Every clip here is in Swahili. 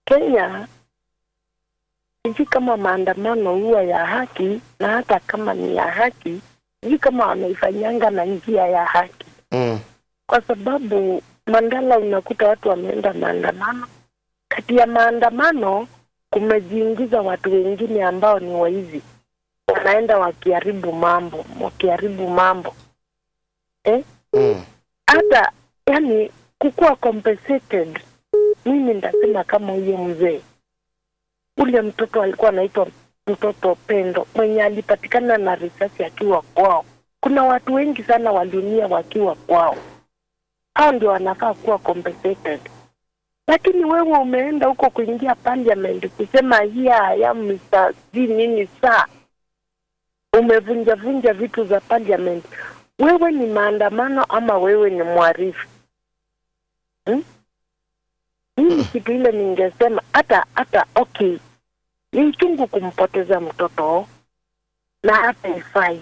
Kenya sijui kama maandamano huwa ya haki, na hata kama ni ya haki, sijui kama wanaifanyanga na njia ya haki, Mm. kwa sababu Mandala unakuta watu wameenda maandamano. Kati ya maandamano kumejiingiza watu wengine ambao ni waizi, wanaenda wakiharibu mambo, wakiharibu mambo eh? Mm. hata yani kukuwa compensated. Mimi ndasema kama huyo mzee, ule mtoto alikuwa anaitwa mtoto Pendo mwenye alipatikana na risasi akiwa kwao. Kuna watu wengi sana waliumia wakiwa kwao, hao ndio wanafaa kuwa compensated. Lakini wewe umeenda huko kuingia parliament kusema here I am Mr. si nini saa, umevunja vunja vitu za parliament wewe ni maandamano ama wewe ni mwarifu hmm? Mimi kitu ile ningesema hata hata okay, ni uchungu kumpoteza mtoto na hata ifai,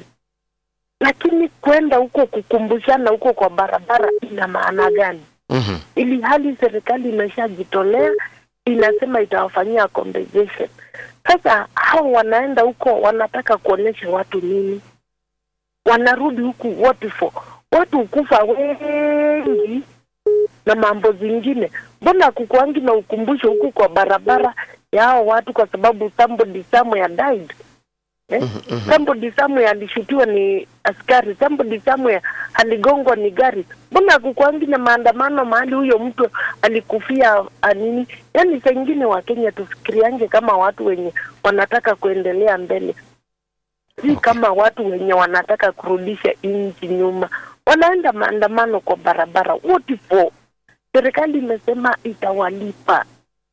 lakini kwenda huko kukumbushana huko kwa barabara ina maana gani? Mhm. ili hali serikali imeshajitolea inasema itawafanyia compensation. Sasa hao wanaenda huko wanataka kuonyesha watu nini? Wanarudi huku what for? Watu hukufa wengi na mambo zingine, mbona kukuangi na ukumbusho huku kwa barabara ya hao watu, kwa sababu somebody somewhere died eh? Somebody somewhere alishutiwa ni askari, somebody somewhere aligongwa ni gari. Mbona kukuangi na maandamano mahali huyo mtu alikufia anini? Yani saa ingine Wakenya tufikiriange kama watu wenye wanataka kuendelea mbele, si Okay. kama watu wenye wanataka kurudisha nchi nyuma. Wanaenda maandamano kwa barabara, what for? Serikali imesema itawalipa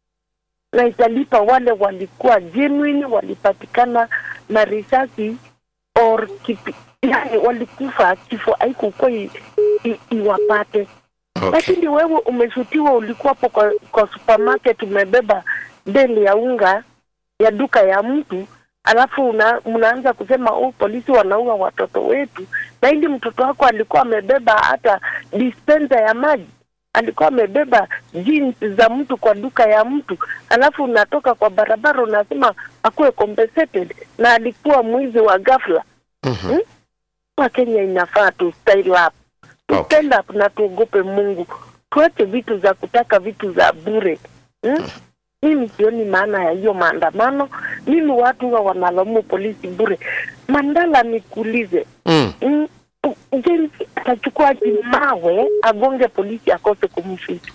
na italipa wale walikuwa genuine, walipatikana na risasi or kipi, yani walikufa kifo haikukuwa i- i- iwapate Okay. lakini wewe umeshutiwa, ulikuwa hapo kwa, kwa supermarket umebeba beli ya unga ya duka ya mtu, alafu una, mnaanza kusema oh, polisi wanaua watoto wetu, na ili mtoto wako alikuwa amebeba hata dispenser ya maji, alikuwa amebeba jeans za mtu kwa duka ya mtu, alafu unatoka kwa barabara unasema akuwe compensated, na alikuwa mwizi wa ghafla. Mhm. Kwa Kenya inafaa tu style up tu Okay. stand up na tuogope Mungu, tuache vitu za kutaka vitu za bure hmm? Mimi sioni maana ya hiyo maandamano. Mimi watu huwa wanalaumu polisi bure. Mandala, nikuulize Mm. mm, James atachukua aje mawe agonge polisi akose kumshuti?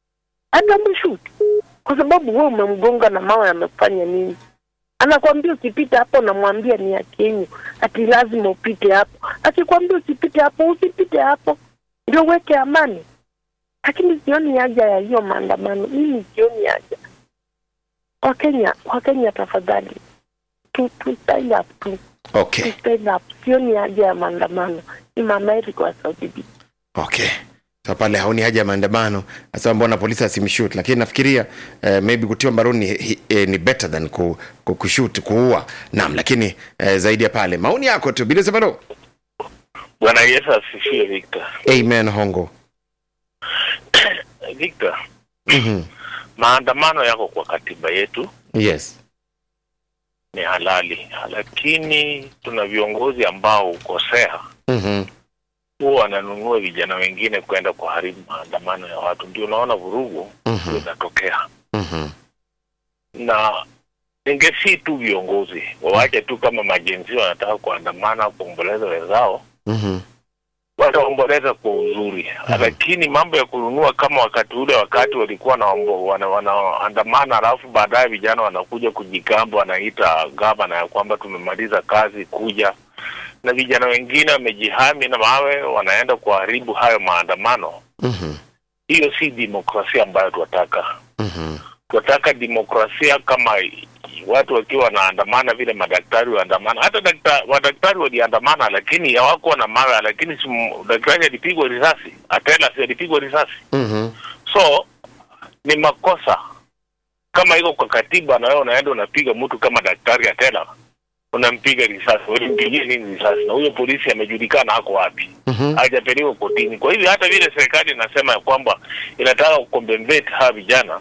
Atamshuti kwa sababu wewe umemgonga na mawe, amefanya nini? Anakwambia usipite hapo, namwambia ni ya Kenya, ati lazima upite hapo. Akikwambia usipite hapo, usipite hapo, ndio weke amani. Lakini sioni haja ya hiyo maandamano, mimi sioni haja. Wakenya, Wakenya tafadhali, tu tu stand up tu Okay. tu stand up. Sioni haja ya maandamano, ni mama Eric wa Saudi B. Okay. So pale haoni haja ya maandamano, nasema mbona polisi asimshoot, lakini nafikiria eh, maybe kutiwa mbaroni hi- eh, ni better than ku, ku, kushoot kuua. Naam, lakini eh, zaidi ya pale maoni yako tu bila sabalo. Bwana Yesu asifiwe Victor. Amen hongo. Victor, Mhm. maandamano yako kwa katiba yetu Yes. ni halali, lakini tuna viongozi ambao hukosea, Mhm. huwa wananunua vijana wengine kwenda kuharibu maandamano ya watu, ndio unaona vurugu Mhm. zinatokea. Mhm. Na ningesii tu viongozi wawache tu, kama majenzi wanataka kuandamana kuomboleza wenzao, Mhm. wataomboleza kwa uzuri lakini mambo ya kununua kama wakati ule wakati walikuwa wanaombo- wana- wanaandamana alafu baadaye vijana wanakuja kujigamba wanaita gavana ya kwamba tumemaliza kazi kuja na vijana wengine wamejihami na mawe wanaenda kuharibu hayo maandamano Mhm. hiyo si demokrasia ambayo tunataka Mhm. tunataka demokrasia kama watu wakiwa wanaandamana vile madaktari waandamana. Hata dakta, madaktari waliandamana, lakini hawakuwa na mawe, lakini si m- daktari alipigwa risasi, Atela si alipigwa risasi. Mhm. So ni makosa kama iko kwa katiba, na wewe unaenda unapiga mtu kama daktari Atela, unampiga risasi, ulimpigia nini risasi? Na huyo polisi amejulikana ako wapi? Mhm. hajapelekwa kotini. Kwa hivyo hata vile serikali inasema ya kwamba inataka kukombembet hawa vijana